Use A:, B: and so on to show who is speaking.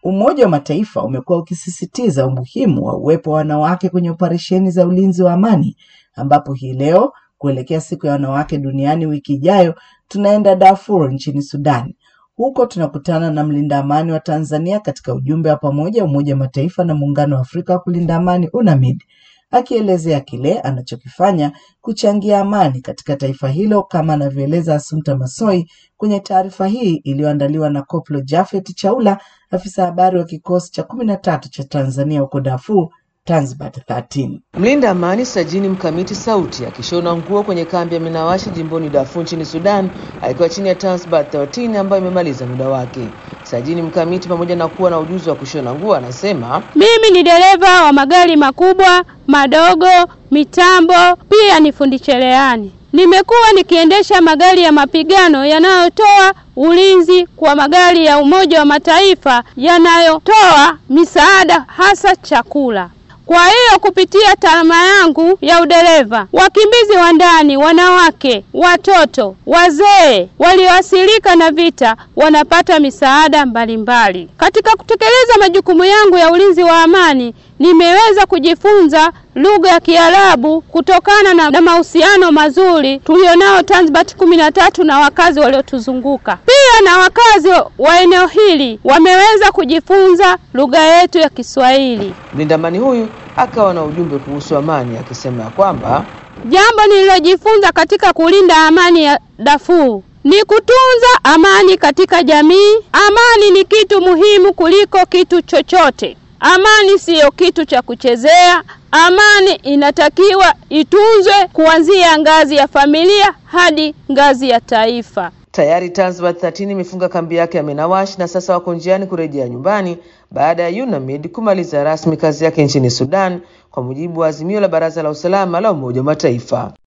A: Umoja wa Mataifa umekuwa ukisisitiza umuhimu wa uwepo wa wanawake kwenye operesheni za ulinzi wa amani, ambapo hii leo kuelekea siku ya wanawake duniani wiki ijayo tunaenda Darfur nchini Sudan. Huko tunakutana na mlinda amani wa Tanzania katika ujumbe wa pamoja Umoja wa Mataifa na Muungano wa Afrika wa kulinda amani UNAMID, akielezea kile anachokifanya kuchangia amani katika taifa hilo, kama anavyoeleza Assumpta Massoi kwenye taarifa hii iliyoandaliwa na Koplo Jafet Chaula, afisa habari wa kikosi cha kumi na tatu cha Tanzania huko Darfur, Tanzbat 13.
B: Mlinda amani Sajini Mkamiti Sauti akishona nguo kwenye kambi ya Minawashi jimboni Darfur nchini Sudan akiwa chini ya Tanzbat 13 ambayo imemaliza muda wake. Sajini Mkamiti pamoja na kuwa na ujuzi wa kushona nguo anasema,
C: mimi ni dereva wa magari makubwa, madogo, mitambo, pia ni fundi cherehani. Nimekuwa nikiendesha magari ya mapigano yanayotoa ulinzi kwa magari ya Umoja wa Mataifa yanayotoa misaada hasa chakula. Kwa hiyo kupitia taaluma yangu ya udereva, wakimbizi wa ndani, wanawake, watoto, wazee walioathirika na vita wanapata misaada mbalimbali. Katika kutekeleza majukumu yangu ya ulinzi wa amani, nimeweza kujifunza lugha ya Kiarabu kutokana na, na mahusiano mazuri tulionao Tanzbat kumi na tatu na wakazi waliotuzunguka. Pia na wakazi wa eneo hili wameweza kujifunza lugha yetu ya Kiswahili.
B: mlinda amani huyu akawa na ujumbe kuhusu amani akisema ya kwamba
C: Jambo nililojifunza katika kulinda amani ya Darfur ni kutunza amani katika jamii. Amani ni kitu muhimu kuliko kitu chochote. Amani siyo kitu cha kuchezea. Amani inatakiwa itunzwe kuanzia ngazi ya familia hadi ngazi ya taifa.
B: tayari Tanzbat 13 imefunga kambi yake ya Minawash na sasa wako njiani kurejea nyumbani baada ya UNAMID kumaliza rasmi kazi yake nchini Sudan kwa mujibu wa azimio la Baraza la Usalama la Umoja wa Mataifa.